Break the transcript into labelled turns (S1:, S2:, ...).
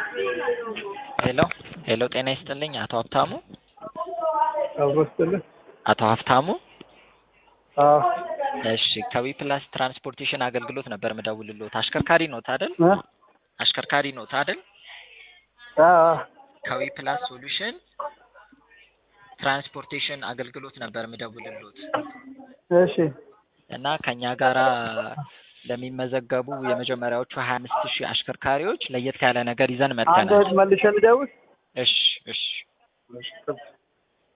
S1: ሄሎ ሄሎ፣ ጤና ይስጥልኝ አቶ ሀብታሙ።
S2: አብሮ ስትልህ
S1: አቶ ሀብታሙ
S2: አዎ
S1: እሺ፣ ከዊ ፕላስ ትራንስፖርቴሽን አገልግሎት ነበር ምደውልልዎት። አሽከርካሪ ኖት አይደል?
S2: እ
S1: አሽከርካሪ ኖት አይደል?
S2: አዎ
S1: ከዊ ፕላስ ሶሉሽን ትራንስፖርቴሽን አገልግሎት ነበር ምደውልልዎት
S2: እሺ
S1: እና ከኛ ጋራ ለሚመዘገቡ የመጀመሪያዎቹ ሀያ አምስት ሺህ አሽከርካሪዎች ለየት ያለ ነገር ይዘን
S2: አንድ
S1: መጥተናል።
S2: መልሼ ልደውል
S1: እሺ እሺ
S2: እሺ